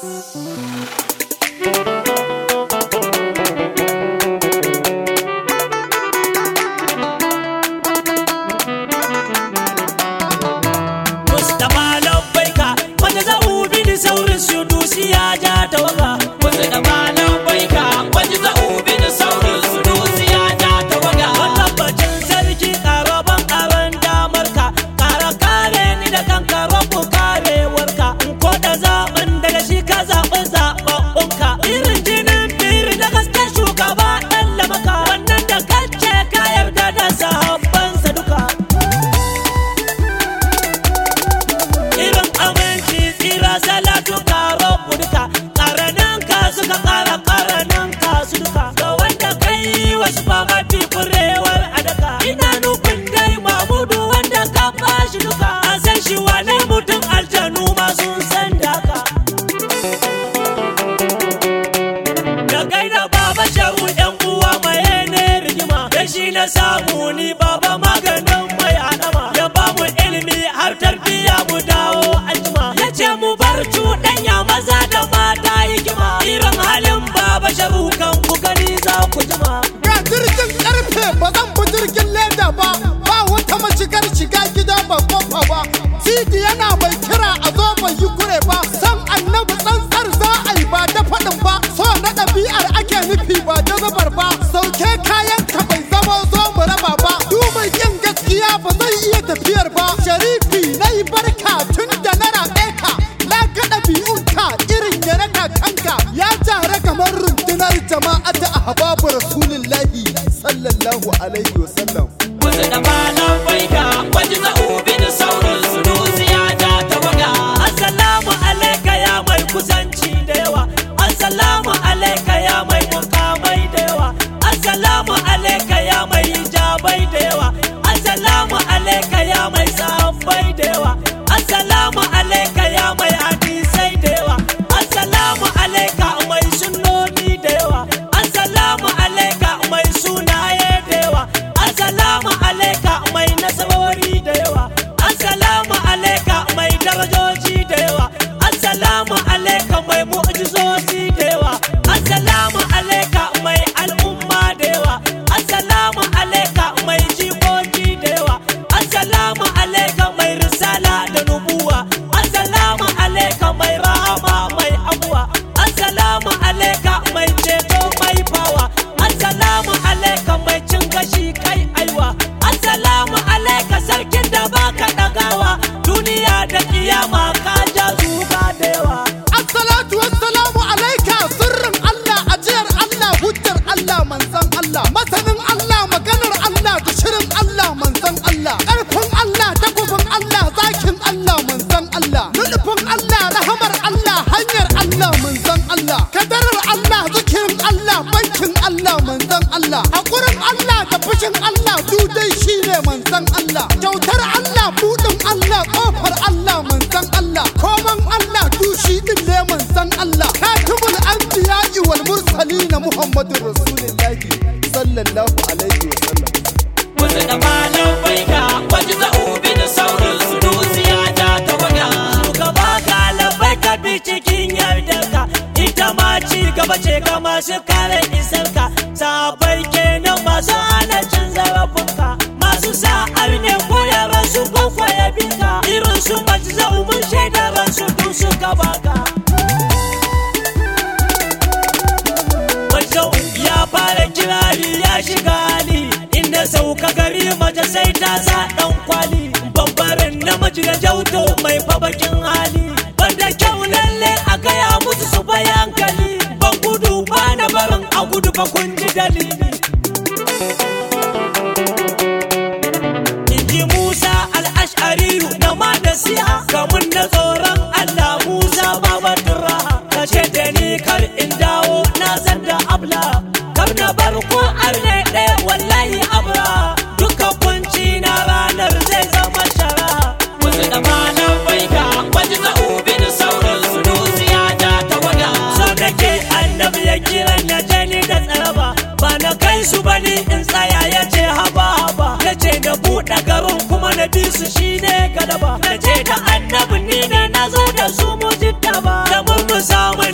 Mustapha labbaika wanda za ubi da saurin su dusi ya ja tawaga. Mustapha labbaika wanda za ubi da saurin su dusi ya ja tawaga. Tabbacin sarki ƙara ban ƙaran damar ka ƙara kare ni da kan rabu karewarka in ko da zaɓin daga shi ka zaɓi zaɓaɓɓunka irin jinin biri da gaske shugaba ɗan lamaka wannan da kace ka yarda da sahabbansa duka irin aminci tsira salatu karo duka ƙaranin ka suka ƙara ƙaranin ka su duka ga wanda kai wasu ba mafi kurewar adaka ina nufin dai mamudu wanda ka bashi duka an san shi wane mutum aljanu ma sun san daka da gaida baba sharu yan uwa mai ne rigima da shi na samu ni baba maganin mai adama ya ba mu ilimi har tarbiya mu dawo anjima ya ce mu bar cuɗanya maza da mata hikima irin halin baba sharu kan ku gani za ku jima ga jirgin karfe ba zan bi jirgin leda ba ba wata mashigar shiga gida ba kofa ba titi yana mai kira a zo bai yi kure ba san annabi tsantsar za a yi ba da faɗin ba so na ɗabi'ar ake nufi ba da zabar ba sauke kayan ka bai zama zo mu raba ba du mai yin gaskiya ba zai iya tafiyar ba sharifi na yi barka tun da na raɓe ka na ga ɗabi'unka irin ya na kakanka ya tare kamar rundunar jama'a ta ahbabu rasulillahi sallallahu alaihi wasallam Mustapha labbaika wanda za ubi da saurin su dusi ya ja tawaga. assalamu alaika ya mai kusanci da yawa assalamu alaika ya mai mukamai da yawa assalamu alaika ya mai hijabai da yawa assalamu alaika ya mai sahabbai da yawa assalamu alaika ya mai hadisai da yawa assalamu alaika mai sunnoni da yawa assalamu alaika mai sunaye da yawa assalamu alaika mai nasarori da yawa assalamu alaika mai darajoji da yawa assalamu alaika mai mu'jizozi da yawa assalamu alaika mai al'umma da yawa assalamu alaika mai jikoki da yawa assalamu alaika mai risala da nubuwa assalamu alaika mai rahama mai abuwa assalamu alaika mai ceto mai bawa assalamu alaika mai cin gashi kai aiwa assalamu alaika sarkin da baka dagawa duniya da kiyama ka ja zuga da yawa Assalatu wassalamu alaika sirrin Allah ajiyar Allah hujjar Allah manzan Allah masanin Allah maganar Allah da shirin Allah manzan Allah ƙarfin Allah takobin Allah zakin Allah manzan Allah nufin Allah rahamar Allah hanyar Allah manzan Allah kadarar Allah zikirin Allah bankin Allah manzan Allah haƙurin Allah da fushin Allah dudai shine manzan Allah kyautar Allah buɗin Allah ƙofar Allah manzan Allah koman Allah dushi din ne manzan Allah katibul anbiya'i wal mursalin Muhammadur Rasulullahi sallallahu alaihi wa sallam Mustapha labbaika wanda za ubi da saurin su dusi ya ja tawaga. shugaba ka labai ka bi cikin yardarka ita ma ci gaba ce ga masu kare isarka sabai kenan masu hana cin zarafinka masu sa'ar ne koyarwa su kwakwaya binka irin su mace za umun shaidar su du suka baka Wajen ya fara kirari ya shiga hali inda sauka gari mace sai ta sa dan kwali babbarin namiji da jauto mai fabakin hali banda kyau lalle a gaya musu su bayankali ban gudu ba na barin a gudu fa kun ji dalili inji Musa al'ashariyu na ma da siya kamun na tsoron Allah Musa babatun raha ka ce da ni kar in dawo na zan da abla kar na bar ko arne ɗaya wallahi abra duka kunci na ranar zai zama shara Mustapha labbaika wanda za ubi da saurin su dusi ya ja tawaga. so nake annabi ya kiran ya je ni da tsaraba ba na kai su bane in tsaya ya ce haba haba ya ce na buɗe garin kuma na bi su shine galaba na ce da annabi ni ne na zo da su mu jitta ba da mun mu samu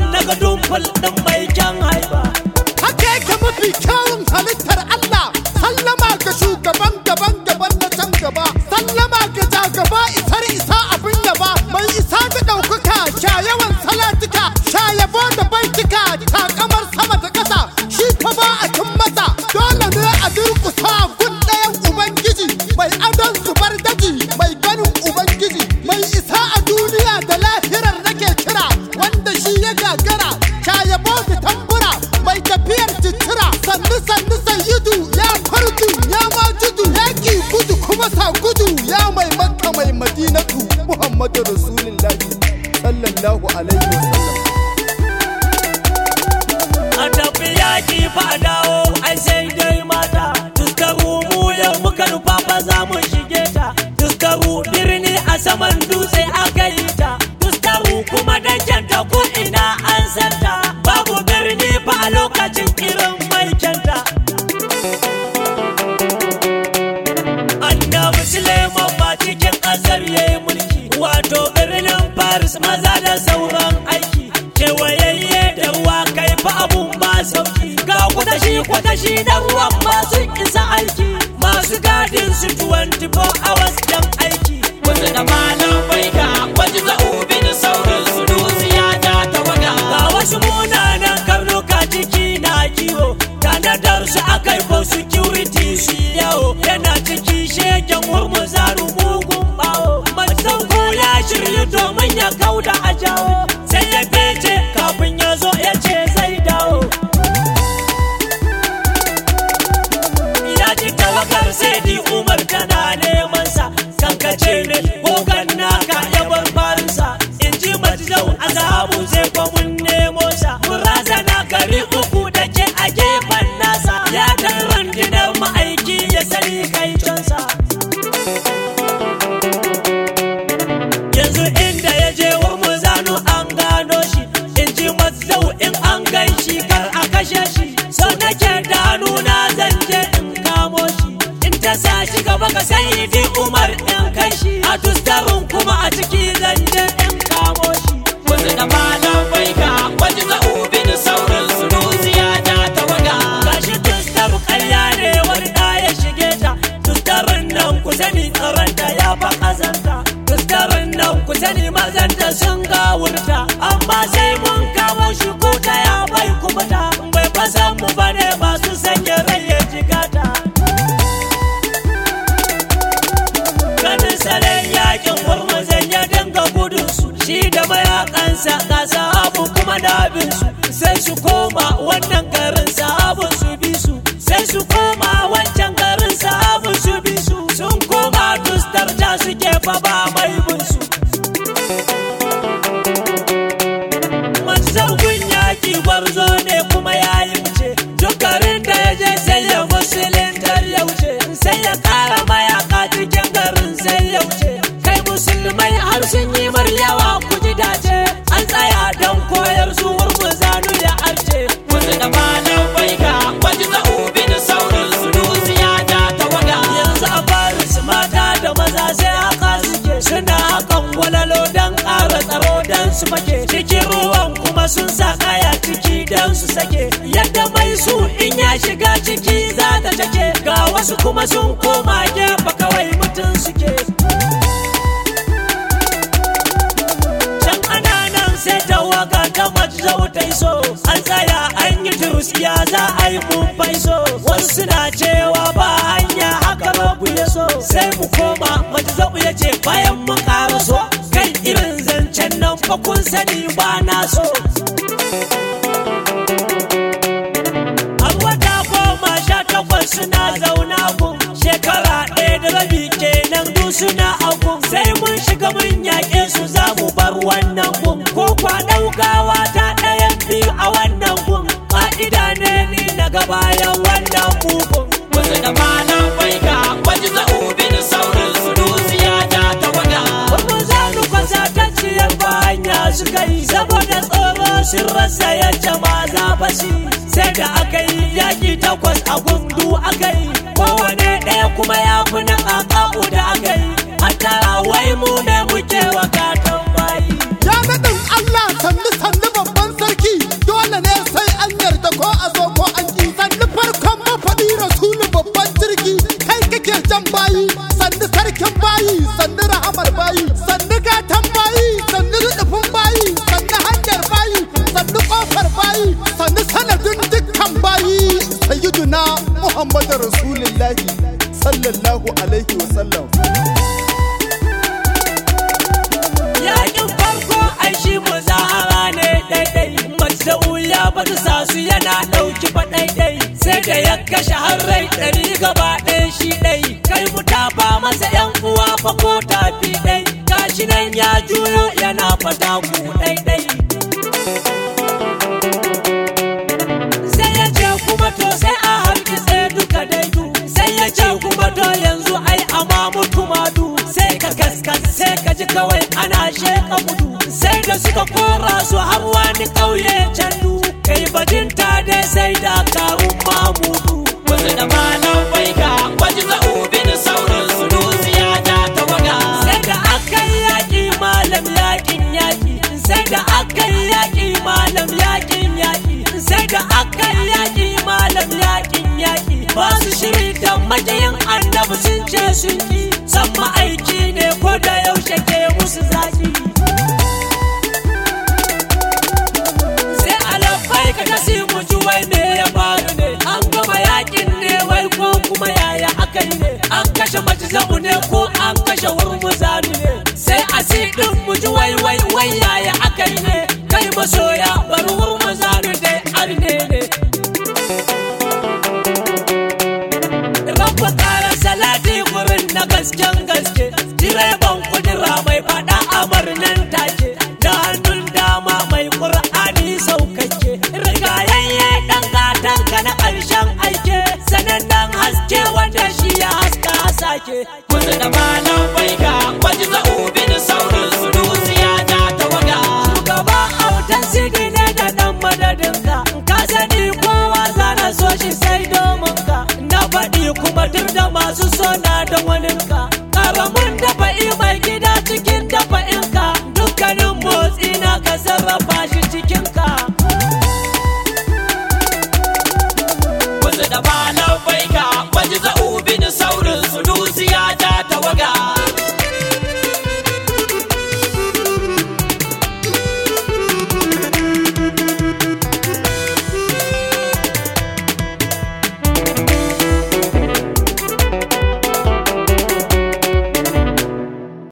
ful ɗin mai kyan haiba haka yake mafi kyawun halittar Allah sallama ga shugaban gaban gaban na can gaba sallama ga jagaba isar isa abin yaba mai isa da ɗaukaka sha yawan salatuka sha yabo da baitika takamar sama da ƙasa shi fa ba a cin masa dole ne a durƙusa gun ɗayan ubangiji mai adon zubar daji mai ganin ubangiji mai isa a duniya da lahirar nake kira wanda shi ya gagara sha yabo da tambura mai tafiyar citira sannu sannu sayyidu ya fardu ya majudu ya ki gudu kuma sa gudu ya mai makka mai madinatu muhammadu rasulullahi sallallahu alaihi wasallam a tafi yaƙi fa a dawo ai sai dai mata tuskaru mu yau muka nufa fa za mu shige ta tuskaru birni a saman dutse aka yi ta tuskaru kuma da kyanta ko ina an santa babu birni fa a lokacin irin mai kyanta annabi suleiman ba cikin ƙasar ya yi mulki wato birnin paris maza da sauran aiki kewayayye da ruwa kai fa abun ba sauki ga kwatashi kwatashi da ruwan masu isa aiki masu gadin su 24 hours dan aiki wasu da malam baika waje za'ubi da sauran su dusiya ta tawaga ga wasu munanan karnuka ciki na kiwo tanadar su akai for security shi yawo yana ciki shegen murmuzaru mugun bawo masauko ya shirya domin ya kauda a jawo sai ya fece kafin ya zo ya ce zai dawo ya ji tawakar sai di umar tana neman sa kankace ne gogan naka ya bar farinsa in ji majidau azabu zai kwa mun nemo sa mun razana gari uku da ke a gefen nasa ya dan rundunar ma'aiki ya sani kai cansa yanzu inda ya je wa mu zanu an gano shi in ji majidau in an gan shi kar a kashe shi so nake da nuna zan je in kamo shi in ta sa shi gaba ka sai di umar in kai shi a tustarin kuma a ciki zan je in kamo shi wasu da malam baika waje za'ubi da sauran su dusiya ta tawaga gashi tustar karya ne wani da ya shige ta tustarin nan ku sani tsaronta ya fa kazanta tustarin nan ku sani mazanta sun gawurta amma sai mun kamo shi ko ta ya bai kubuta bai fasa mu bane masu sanya rai ya jigata ganin salon yakin gwarmazan ya dinga gudun su shi da mayakansa ga sahabu kuma da abin su sai su koma wannan garin sahabun su bi su sai su koma wancan garin sahabun su bi su sun koma dustar da suke fa ba mai bin su Mansaugun yaki gwarzo ne kuma ya yi wuce duk garin da ya je sai ya musulintar ya wuce sai ya kara mayaka cikin garin sai ya wuce kai musulmai har sun yi maryawa ku ji dace an tsaya don koyar su hurmu zanu ya arce wasu da malam baika waje za'ubi da sauran su dusiya ta tawaga yanzu a fara su mata da maza sai haka suke suna hakan walalo don ƙara tsaro don su make cikin ruwan kuma sun sa kaya ciki don su sake yadda mai su in ya shiga ciki za ta take ga wasu kuma sun koma gefe kawai mutum suke can ana nan sai tawaga ta majzau ta iso an tsaya an yi turusiya za a yi mun faiso wasu suna cewa ba hanya haka babu ya so sai mu koma majzau ya ce bayan mun karaso kai irin zancen nan fa kun sani ba na so an wata goma sha takwas suna zauna gun shekara ɗaya da rabi kenan du suna agun sai mun shiga mun yaƙe su za mu bar wannan gun ko kwa ɗaukawa ta ɗayan biyu a wannan gun ƙa'ida ne ni na ga bayan wannan bugun wasu da malam baika waje za'ubi da sauran su dusiya ta tawaga Kuma za mu kwasa ta ciyar ba hanya suka yi saboda tsoro sun rasa yadda ma za fashi sai da aka yi yaƙi takwas a gundu aka yi kowane ɗaya kuma ya fi na ƙaƙa'u da aka yi a tara wai mu ne muke wa katon bayi ya naɗin Allah sannu sannu babban sarki dole sallallahu alaihi wasallam Yakin farko ai shi muzahara ne daidai Matsa'u ya bata sa su yana ɗauki fa daidai Sai da ya kashe har rai ɗari gaba ɗaya shi ɗai Kai mu tafa masa ƴan uwa fa ko tafi ɗai Gashi nan ya juyo yana fata ku ɗaiɗai Sai ya ce kuma to sai a hargitse duka daidu Sai ya ce kuma to yanzu ai ama mutu madu Sai ka kaskas sai ka ji kawai ana sheka gudu Sai da suka kora su har wani ƙauye candu Kai bajinta dai sai da kawun mamudu wasu da malam baika waje za'ubi da sauran su dusiya ta tawaga Sai da aka yi yaƙi malam yaƙin yaƙi Sai da aka yi yaƙi malam yaƙin yaƙi Sai da aka yi yaƙi malam yaƙin yaƙi Ba su shiri da majiyin annabi sun ce sun ki San ma'aiki ne ko da yaushe ke musu zaƙi Sai alafai ka kasi mu ji wai me ya faru ne An gama yaƙin ne wai ko kuma yaya aka yi ne An kashe majizamu ne ko